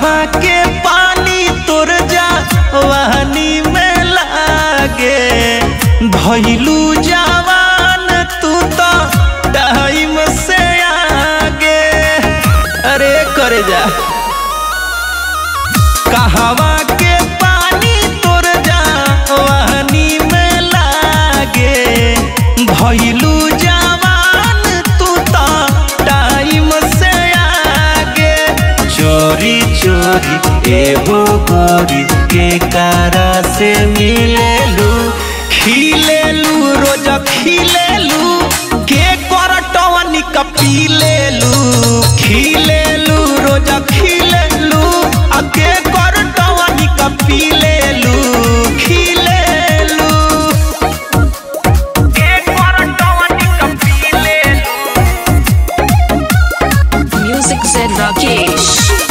कहवा के पानी तोर जा वहनी में लागे भैलू जवान तू तो टाइम से आगे अरे करे जा कहवा के पानी तोर जा वहनी में लागे भैलू जवान तू तो टाइम से आगे चोरी चोरी एगो गोरी के कारा से मिलेलू खिलेलू रोज खिलेलू के करटवनी का पीलेलू खिलेलू रोज खिलेलू आ के करटवनी का पीलेलू खिलेलू के करटवनी का पीलेलू Music said Rakesh.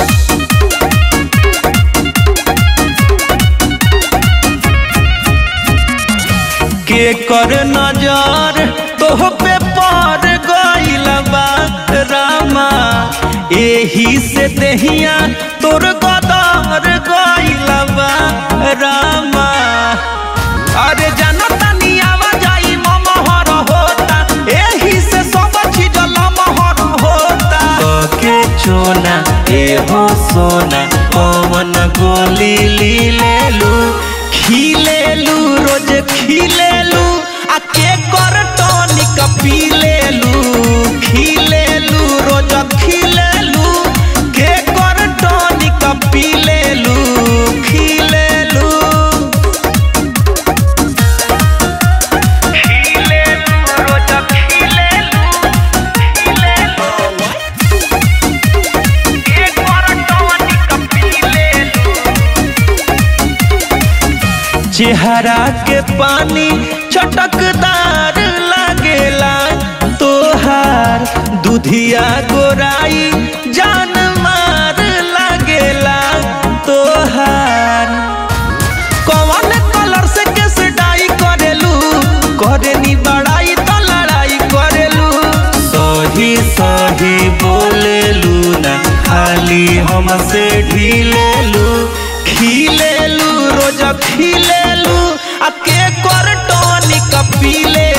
के कर नजर तोह पे पर गइल बा रामा एही से देहिया तोर गदर गइल बा रामा अरे जानो तानी आवाजाई ममहर होता एही से सब चीज लमहर होता के चोना एहो सोना पवन गोली ली लेलू खिलेलू रोज खिलेलू आ के कर टॉनिक पीलेलू खिलेलू रोज खिलेलू के कर टॉनिक पीलेलू खिलेलू खिलेलू रोज खिलेलू खिलेलू के कर टॉनिक पीलेलू चेहरा के पानी चटकदार लागेला तोहार दुधिया गोराई जान मार लागेला तोहार कौन कलर से केस डाई करेलू करेनी बड़ाई तो लड़ाई करेलू सही सही बोलेलू ना खाली हमसे ढीलेलू खिलेलू रोज खिलेलू आ के कर टॉनिक पीले